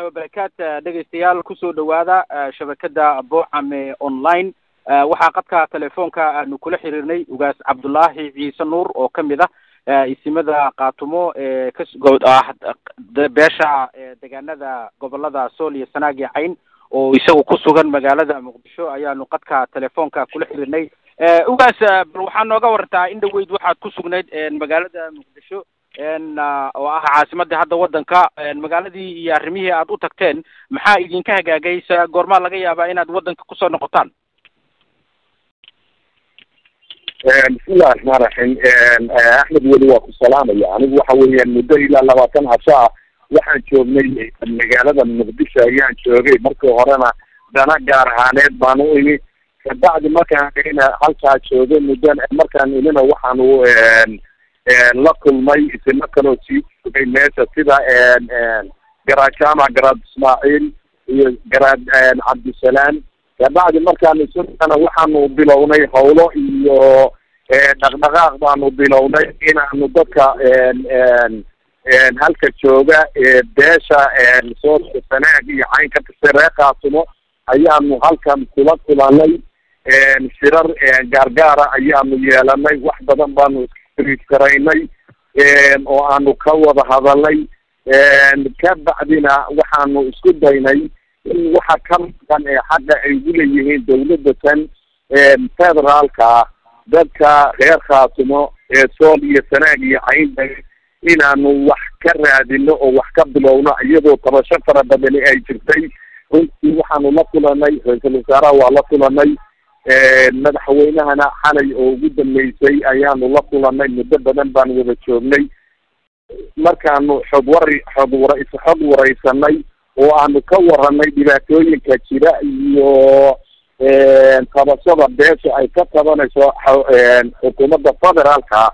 wabarakaatu dhegeystayaal kusoo dhawaada shabakada boocame online waxaa qadka telefoonka aanu kula xiriirnay ugaas cabdullaahi ciise nuur oo kamid ah isimada kaatumo ee ka beesha deegaanada gobolada sool iyo sanaag iyo cayn oo isagu ku sugan magaalada muqdisho ayaanu qadka telefoonka kula xiriirnay ugaas bal waxaa nooga warantaa in dhaweyd waxaad ku sugnayd magaalada muqdisho oo ah caasimadii hadda waddanka magaaladii iyo arrimihii aad u tagteen maxaa idinka hagaagay se goormaa laga yaabaa inaad waddanka kusoo noqotaan bismillahi raxmaan raxiim axmed weli waa ku salaamaya anigu waxa weeyaan muddo ilaa labaatan casho ah waxaan joognay magaalada muqdisho ayaan joogay markii horena dana gaar ahaaneed baan u imi kabacdi markaan ina halkaa joogay muddan markaan imina waxaanu la kulmay isima kaloo sii joogay meesha sida garaad jaamac garaad ismaaciil iyo garaad cabdisalaam kabacdi markaan isuna waxaanu bilownay hawlo iyo dhaqdhaqaaq baanu bilownay inaanu dadka halka jooga beesha soolka sanaag iyo cayn ka tirsan reer kaasumo ayaanu halkan kula kulanay shirar gaargaara ayaanu yeelanay wax badan baanu iskariiskaraynay oo aanu ka wada hadalnay ka bacdina waxaanu isku daynay in waxa ka maqan ee xaqa ay uleeyihiin dawladda tan federaalka ah dadka reer khaatumo ee sool iyo sanaag iyo caynda inaanu wax ka raadino oo wax ka bilowno iyadoo tabasho fara badani ay jirtay runtii waxaanu la kulanay ra-iisul wasaaraha waa la kulanay madaxweynahana xalay oo ugu dambeysay ayaanu la kulanay muddo badan baan wada joognay markaanu xog wari xog wara xog wareysanay oo aanu ka waranay dhibaatooyinka jira iyo tabashada beesha ay ka tabanayso xukuumadda federaalka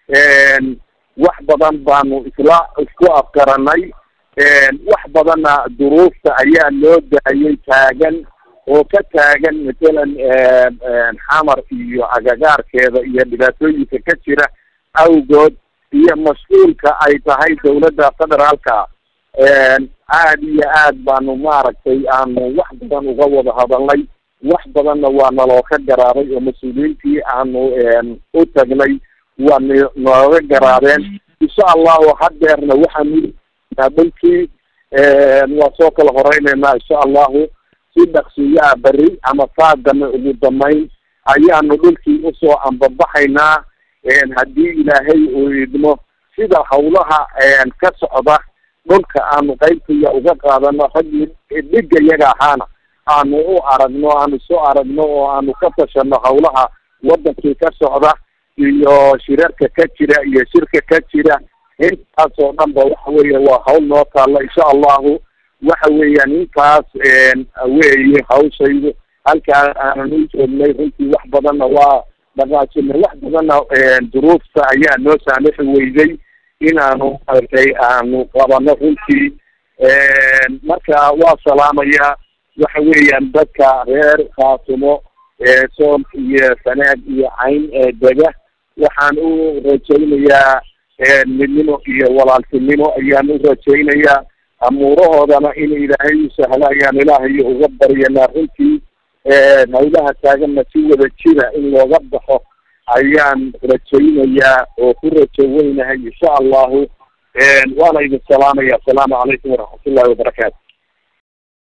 wax badan baanu isla isku afgaranay wax badanna duruufta ayaa loo daayay taagan oo ka taagan mathalan xamar iyo agagaarkeeda iyo dhibaatooyinka ka jira awgood iyo mas-uulka ay tahay dawladda federaalka aad iyo aad baanu maaragtay aanu wax badan uga wada hadalnay wax badanna waa naloo ka garaabay oo mas-uuliyiintii aanu u tagnay waa n nooga garaabeen insha allahu hadeerna waxaanu dhulkii waa soo kala horeyneynaa insha allahu si dhaqsiyaa beri ama saagana ugu damayn ayaanu dhulkii usoo ambabaxaynaa haddii ilaahay uu idmo sida hawlaha ka socda dhulka aanu qaybtaya uga qaadano raggii dhiga iyaga ahaana aanu u aragno aanu soo aragno oo aanu ka tashano hawlaha wadankii ka socda iyo shirarka ka jira iyo shirka ka jira intaas oo dhan ba waxa weya waa hawl noo taalla insha allahu waxa weeyaan intaas weeye hawshaydu halkaa aanan u joognay runtii wax badanna waa dhaqaajinay wax badanna duruufta ayaa noo saamixi weyday inaanu maaragtay aanu qabano runtii marka waa salaamaya waxa weeyaan dadka reer khaatumo sool iyo sanaag iyo cayn ee dega waxaan u rajaynayaa midnimo iyo walaaltinimo ayaan u rajaynayaa amuurahoodana in ilaahay u sahlo ayaan ilaahayo uga baryanaa runtii hawlaha taaganna si wada jira in looga baxo ayaan rajaynayaa oo ku rajo weynahay insha allahu waana idin salaamaya asalaamu calaykum waraxmat ullahi wabarakaatu